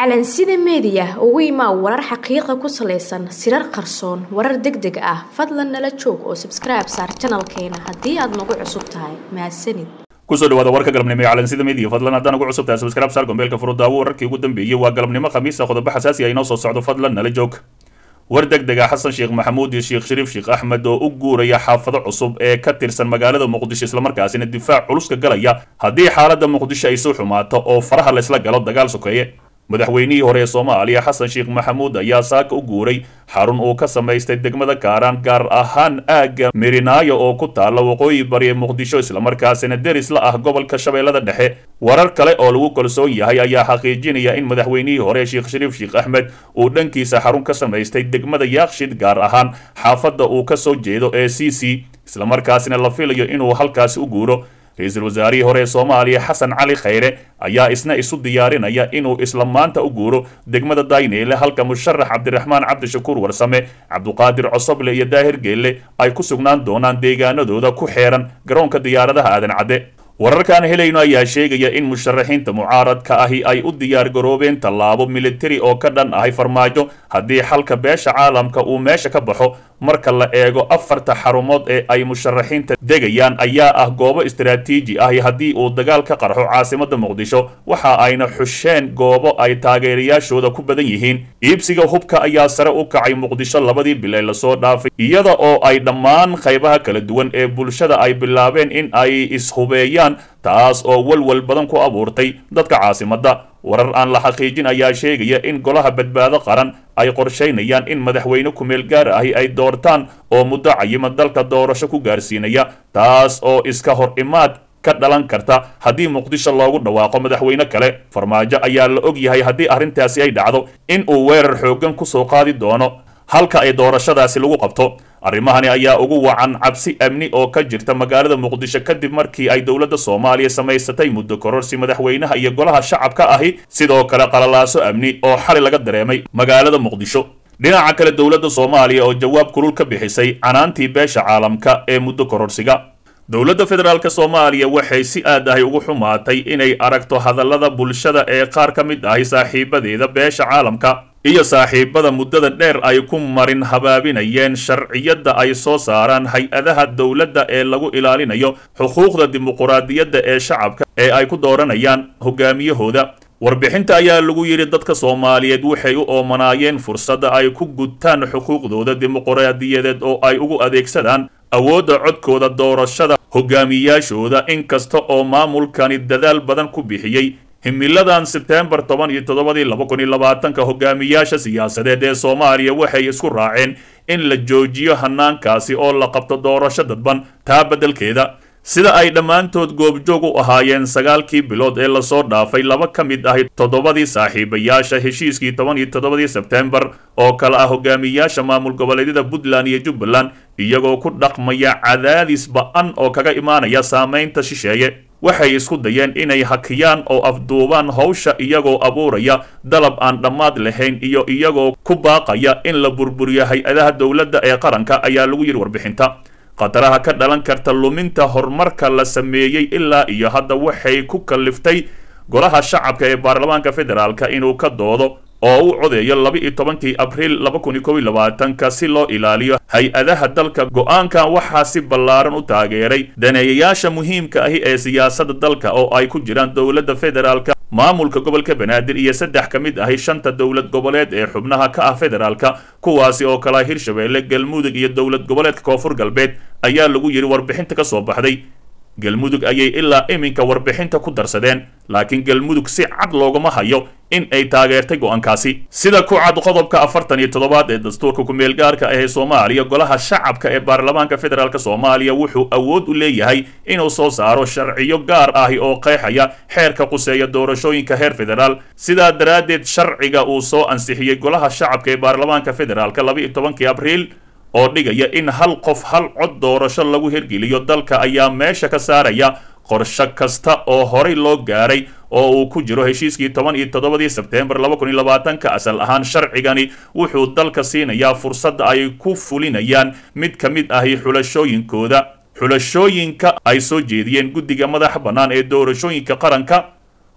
calansida meediya ugu imaa warar xaqiiqa ku salaysan sirar qarsoon warar deg deg ah fadlan nala joog oo sabskribe saar janalkeena haddii aad nagu cusub tahay mahadsanid kusoo dhawaada warka galabnimo ee calansida media fadlan haddaan ugu cusub tahay subscribe saar gombeelka furudaawo wararkii ugu dambeeyey waa galabnimo khamiisa qodobo xasaasi ah inoo soo socdo fadlan nala joog war deg dega xasan sheekh maxamuud iyo sheekh shariif sheekh axmed oo u guuraya xaafado cusub ee ka tirsan magaalada muqdisho islamarkaasina difaac culuska galaya haddii xaaladda muqdisho ay soo xumaato oo faraha laysla galo dagaal sokeeye madaxweynihii hore ee soomaaliya xasan sheekh maxamuud ayaa saaka u guuray xarun uu ka samaystay degmada kaaraan gaar ahaan aagga mirinaayo oo ku taalla waqooyi bari ee muqdisho islamarkaasina deris la ah gobolka shabeellada dhexe warar kale oo lagu kalsoon yahay ayaa xaqiijinaya in madaxweynihii hore sheekh shariif sheekh axmed uu dhankiisa xarun ka samaystay degmada yaakshid gaar ahaan xaafadda uu ka soo jeedo ee c c islamarkaasina la filayo inuu halkaasi u guuro ra-iisul wasaarihii hore ee soomaaliya xasan cali khayre ayaa isna isu diyaarinaya inuu isla maanta u guuro degmada dayneyle halka musharax cabdiraxmaan cabdishakuur warsame cabduqaadir cosoble iyo daahir geelle ay ku sugnaan doonaan deegaanadooda ku xeeran garoonka diyaaradaha aadan cadde wararkaan helayno ayaa sheegaya in musharaxiinta mucaaradka ahi ay u diyaar garoobeen tallaabo militari oo ka dhan ahay farmaajo haddii xalka beesha caalamka uu meesha ka baxo marka la eego afarta xarumood ee ay musharaxiinta degayaan ayaa ah goobo istaraatiiji ahi haddii uu dagaal ka qarxo caasimada muqdisho waxa ayna xusheen goobo ay taageerayaashooda ku badan yihiin iibsiga hubka ayaa sare u kacay muqdisho labadii bil ee lasoo dhaafay iyada oo ay dhammaan qaybaha kala duwan ee bulshada ay bilaabeen in ay ishubeeyaan taas oo walwal badan ku abuurtay dadka caasimadda warar aan la xaqiijin ayaa sheegaya in golaha badbaado qaran ay qorshaynayaan in madaxweyne kumeel gaar ahi ay doortaan oo muddo cayima dalka doorasho ku gaarsiinaya taas oo iska hor imaad ka dhalan karta haddii muqdisho loogu dhawaaqo madaxweyne kale farmaajo ayaa la og yahay haddii arrintaasi ay dhacdo in uu weerar xooggan kusoo qaadi doono halka ay doorashadaasi lagu qabto arrimahani ayaa ugu wacan cabsi amni oo ka jirta magaalada muqdisho kadib markii ay dowladda soomaaliya samaysatay muddo kororsi madaxweynaha iyo golaha shacabka ahi sidoo kale qalalaaso amni oo xali laga dareemay magaalada muqdisho dhinaca kale dowladda soomaaliya oo jawaab kulul ka bixisay canaantii beesha caalamka ee muddo kororsiga dowladda federaalk soomaaliya waxay si aad ahay ugu xumaatay inay aragto hadallada bulshada ee qaar ka mid ahi saaxiibadeeda beesha caalamka iyo saaxiibada muddada dheer ay ku marin habaabinayeen sharciyadda ay soo saaraan hay-adaha dowladda ee lagu ilaalinayo xuquuqda dimuquraadiyadda ee shacabka ee ay ku dooranayaan hogaamiyahooda warbixinta ayaa lagu yidhi dadka soomaaliyeed waxay u oomanaayeen fursadda ay ku gutaan xuquuqdooda dimuquraadiyadeed oo ay ugu adeegsadaan awoodda codkooda doorashada hogaamiyaashooda inkasta oo maamulkani dadaal badan ku bixiyey himiladan sebtembar toban iyo toddobadii laba kun iyo labaatanka hogaamiyaasha siyaasadeed ee soomaaliya waxay isku raaceen in la joojiyo hanaankaasi oo la qabto doorasho dadban taa beddelkeeda sida ay dhammaantood goobjoog u ahaayeen sagaalkii bilood ee lasoo dhaafay laba ka mid ahi toddobadii saaxiibayaasha heshiiskii toban iyo toddobadii sebtembar oo kale ah hogaamiyaasha maamul goboleedyada puntland iyo jubbaland iyagoo ku dhaqmaya cadaadis ba-an oo kaga imaanaya saamaynta shisheeye waxay isku dayeen inay hakiyaan oo afduubaan howsha iyagoo abuuraya dalab aan dhammaad lahayn iyo iyagoo ku baaqaya in la burburiyo hay-adaha dowladda ee qaranka ayaa lagu yidhi warbixinta khataraha ka dhalan karta luminta horumarka la sameeyey ilaa iyo hadda waxay ku kalliftay golaha shacabka ee baarlamaanka federaalka inuu ka doodo oo u codeeyo laba iyo tobankii abriil laba kun iyo kob iyo labaatanka si loo ilaaliyo hay-adaha dalka go-aankan waxaa si ballaaran u taageeray daneeyayaasha muhiimka ahi ee siyaasadda dalka oo ay ku jiraan dowladda federaalka maamulka gobolka banaadir iyo saddex ka mid ahi shanta dowlad goboleed ee xubnaha ka ah federaalka kuwaasi oo kala hirshabeelle galmudug iyo dowlad goboleedka koonfur galbeed ayaa lagu yidhi warbixinta ka soo baxday galmudug ayay ilaa iminka warbixinta ku darsadeen laakiin galmudug si cad loogama hayo in ay taageertay go-aankaasi sida ku cad qodobka afartan iyo toddobaad ee dastuurka ku-meel gaarka ah ee soomaaliya golaha shacabka ee baarlamaanka federaalk soomaaliya wuxuu awood u leeyahay inuu soo saaro sharciyo gaar ahi oo qeexaya xeerka quseeya doorashooyinka heer federaal sidaa daraaddeed sharciga uu soo ansixiyey golaha shacabka ee baarlamaanka federaalk laba iyo tobankii abriil oo dhigaya in hal qof hal cod doorasho lagu hirgeliyo dalka ayaa meesha ka saaraya qorshe kasta oo horay loo gaaray oo uu ku jiro heshiiskii toban iyo toddobadii sebteembar laba kun iyo labaatanka asal ahaan sharcigani wuxuu dalka siinayaa fursadda ay ku fulinayaan mid ka mid ahi xulashooyinkooda xulashooyinka ay soo jeediyeen guddiga madaxa bannaan ee doorashooyinka qaranka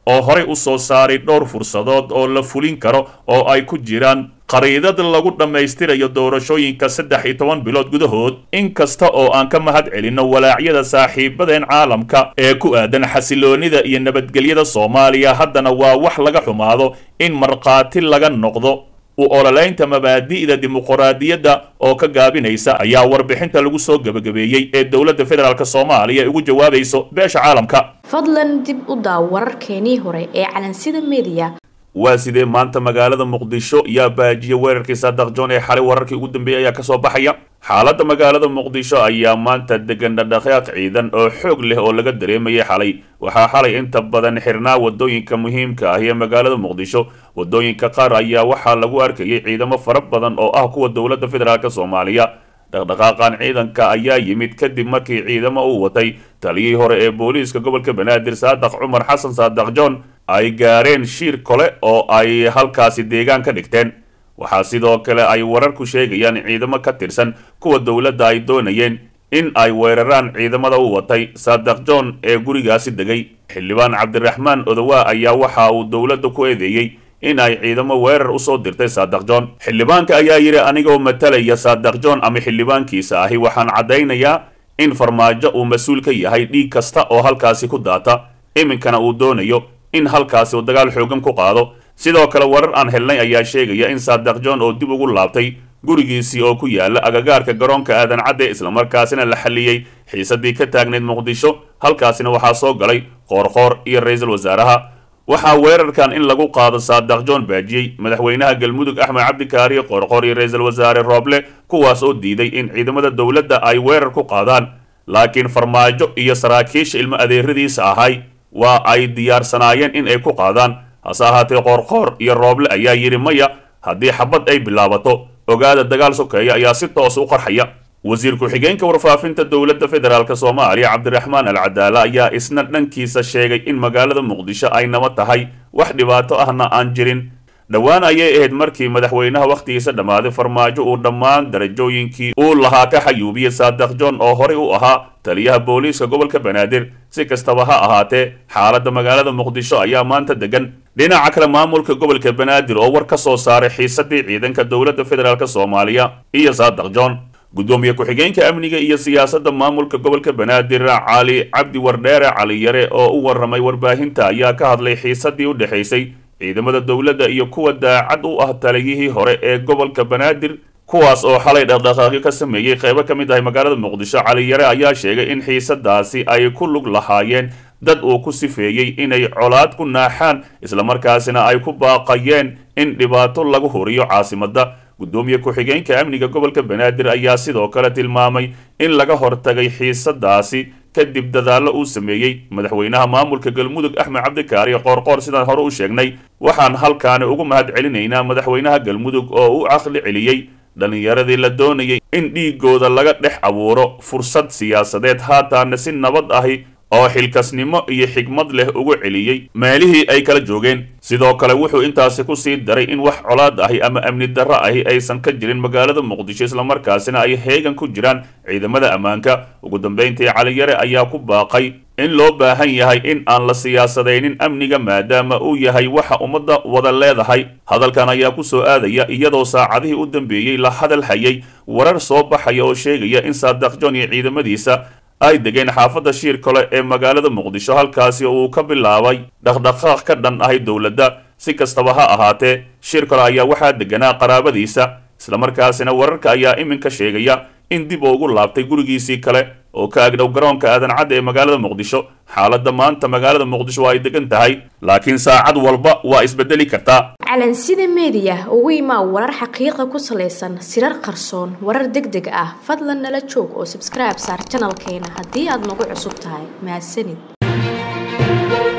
oo horey u soo saaray dhowr fursadood oo la fulin karo oo ay ku jiraan qariidad lagu dhammaystirayo doorashooyinka saddex iyo toban bilood gudahood inkasta oo aan ka mahad celinno walaacyada saaxiibadeen caalamka ee ku aadan xasiloonida iyo nabadgelyada soomaaliya haddana waa wax laga xumaado in markhaati laga noqdo u ololeynta mabaadi'da dimuqraadiyadda oo ka gaabinaysa ayaa warbixinta lagu soo gebagabeeyey ee dowladda federaalk soomaaliya ugu jawaabayso beesha caalamka fadlan dib u daaw wararkeenii hore ee calansida mediya waa sidee maanta magaalada muqdisho yaa baajiya weerarkii saadaq john ee xalay wararkii ugu dambeeyey ayaa kasoo baxaya xaaladda magaalada muqdisho ayaa maanta degan dhadhaqaaq ciidan oo xoog leh oo laga dareemayay xalay waxaa xalay inta badan xirnaa wadooyinka muhiimka ah ee magaalada muqdisho wadooyinka qaar ayaa waxaa lagu arkayay ciidamo fara badan oo ah kuwa dowladda federaalk soomaaliya dhaqdhaqaaqan ciidanka ayaa yimid kadib markii ciidamo uu watay taliyihii hore ee booliiska gobolka banaadir saadaq cumar xasan saadaq john ay gaareen shiir kole oo ay halkaasi deegaan ka dhigteen waxaa sidoo kale ay wararku sheegayaan ciidamo ka tirsan kuwa dowladda ay doonayeen in ay weeraraan ciidamada u watay saadaq john ee gurigaasi degay xildhibaan cabdiraxmaan odowaa ayaa waxa uu dowladda ku eedeeyey in ay ciidamo weerar usoo dirtay saadaq john xildhibaanka ayaa yidhi anigoo matalaya saadaq john ama xildhibaankiisa ahi waxaan caddaynayaa in farmaajo uu mas-uul ka yahay dhiig kasta oo halkaasi ku daata iminkana uu doonayo in halkaasi uu dagaal xoogan ku qaado sidoo kale warar aan helnay ayaa sheegaya in saadaq john oo dib ugu laabtay gurigiisii oo ku yaala agagaarka garoonka aadan cadde islamarkaasina la xalliyey xiisadii ka taagnayd muqdisho halkaasina waxaa soo galay qoorqoor iyo ra-iisul wasaaraha waxaa weerarkan in lagu qaado saadaq john baajiyey madaxweynaha galmudug axmed cabdikaariye qoorqoor iyo ra-iisul wasaare rooble kuwaas oo diiday in ciidamada dowladda ay weerar ku qaadaan laakiin farmaajo iyo saraakiisha ilmo adeeradiisa ahay waa ay diyaarsanaayeen in ay ku qaadaan hase ahaatee qoorqoor iyo rooble ayaa yidhi maya haddii xabad ay bilaabato ogaada dagaal sokeeya ayaa si toos u qarxaya wasiir ku-xigeenka warfaafinta dowladda federaalk soomaaliya cabdiraxmaan al cadaala ayaa isna dhankiisa sheegay in magaalada muqdisho ay naba tahay wax dhibaato ahna aan jirin dhowaan ayay ahayd markii madaxweynaha wakhtigiisa dhammaaday farmaajo uu dhammaan darajooyinkii uu lahaa ka xayuubiyey saadaq john oo horey u ahaa taliyaha booliiska gobolka banaadir si kastaba ha ahaatee xaaladda magaalada muqdisho ayaa maanta degan dhinaca kale maamulka gobolka banaadir oo war ka soo saaray xiisadii ciidanka dowladda federaalk soomaaliya iyo saadaq john gudoomiye ku-xigeenka amniga iyo siyaasadda maamulka gobolka banaadir cali cabdi wardheere cali yare oo u warramay warbaahinta ayaa ka hadlay xiisadii u dhexaysay ciidamada dowladda iyo kuwa daacad u ah taliyihii hore ee gobolka banaadir kuwaas oo xalay dhaqdhaqaaqyo ka sameeyey qeybo ka mid ahay magaalada muqdisho cali yare ayaa sheegay in xiisadaasi ay ku lug lahaayeen dad uu ku sifeeyey inay colaad ku naaxaan islamarkaasina ay ku baaqayeen in dhibaato lagu horiyo caasimadda gudoomiye ku-xigeenka amniga gobolka banaadir ayaa sidoo kale tilmaamay in laga hortagay xiisadaasi kadib dadaallo uu sameeyey madaxweynaha maamulka galmudug axmed cabdikaariye qoorqoor sidaan hore u sheegnay waxaan halkaani ugu mahad celinaynaa madaxweynaha galmudug oo u caqli celiyey dhallinyaradii la doonayay in dhiigooda laga dhex abuuro fursad siyaasadeed haataana si nabad ahi oo xilkasnimo iyo xigmad leh ugu celiyey meelihii ay kala joogeen sidoo kale wuxuu intaasi ku sii daray in wax colaad ahi ama amni darro ahi aysan ka jirin magaalada muqdisho islamarkaasina ay heegan ku jiraan ciidamada ammaanka ugu dambayntii caliyare ayaa ku baaqay in loo baahan yahay in aan la siyaasadaynin amniga maadaama uu yahay waxa ummadda wada leedahay hadalkan ayaa ku soo aadaya iyadoo saacadihii u dambeeyey la hadal hayay warar soo baxaya oo sheegaya in saadaq john iyo ciidamadiisa ay degeen xaafadda shiir kale ee magaalada muqdisho halkaasi uu ka bilaabay dhaqdhaqaaq ka dhan ahay dowladda si kastaba ha ahaatee shiir kale ayaa waxaa deganaa qaraabadiisa islamarkaasina wararka ayaa iminka sheegaya in dib ugu laabtay gurigiisii kale oo ka agdhow garoonka aadan cadda ee magaalada muqdisho xaaladda maanta magaalada muqdisho waa ay degan tahay laakiin saacad walba waa isbedeli kartaa calansida meediya ugu imaa warar xaqiiqa ku salaysan sirar qarsoon warar deg deg ah fadlan nala joog oo sabskribe saar janalkeena haddii aad nagu cusub tahay mahadsanid